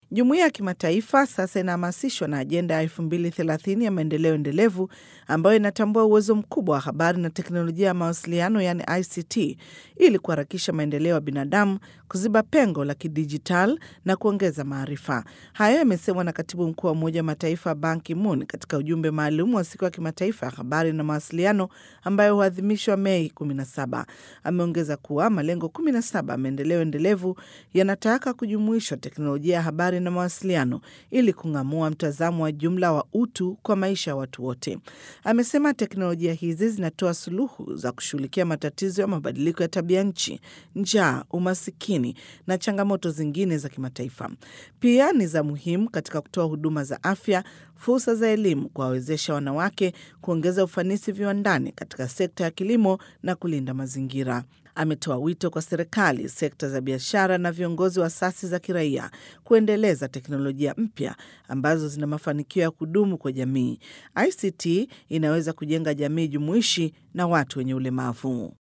Jumuiya ya kimataifa sasa inahamasishwa na ajenda ya 2030 ya maendeleo endelevu ambayo inatambua uwezo mkubwa wa habari na teknolojia ya mawasiliano yaani ICT ili kuharakisha maendeleo ya binadamu, kuziba pengo la kidijitali na kuongeza maarifa. Hayo yamesemwa na katibu mkuu wa Umoja wa Mataifa Ban Ki-moon katika ujumbe maalum wa siku ya kimataifa ya habari na mawasiliano ambayo huadhimishwa Mei 17. Ameongeza kuwa malengo 17 ya maendeleo endelevu yanataka kujumuishwa teknolojia ya habari na mawasiliano ili kung'amua mtazamo wa jumla wa utu kwa maisha ya watu wote. Amesema teknolojia hizi zinatoa suluhu za kushughulikia matatizo ya mabadiliko ya tabia nchi, njaa, umasikini na changamoto zingine za kimataifa. Pia ni za muhimu katika kutoa huduma za afya, fursa za elimu, kuwawezesha wanawake, kuongeza ufanisi viwandani katika sekta ya kilimo na kulinda mazingira. Ametoa wito kwa serikali, sekta za biashara na viongozi wa asasi za kiraia kuendeleza teknolojia mpya ambazo zina mafanikio ya kudumu kwa jamii. ICT inaweza kujenga jamii jumuishi na watu wenye ulemavu.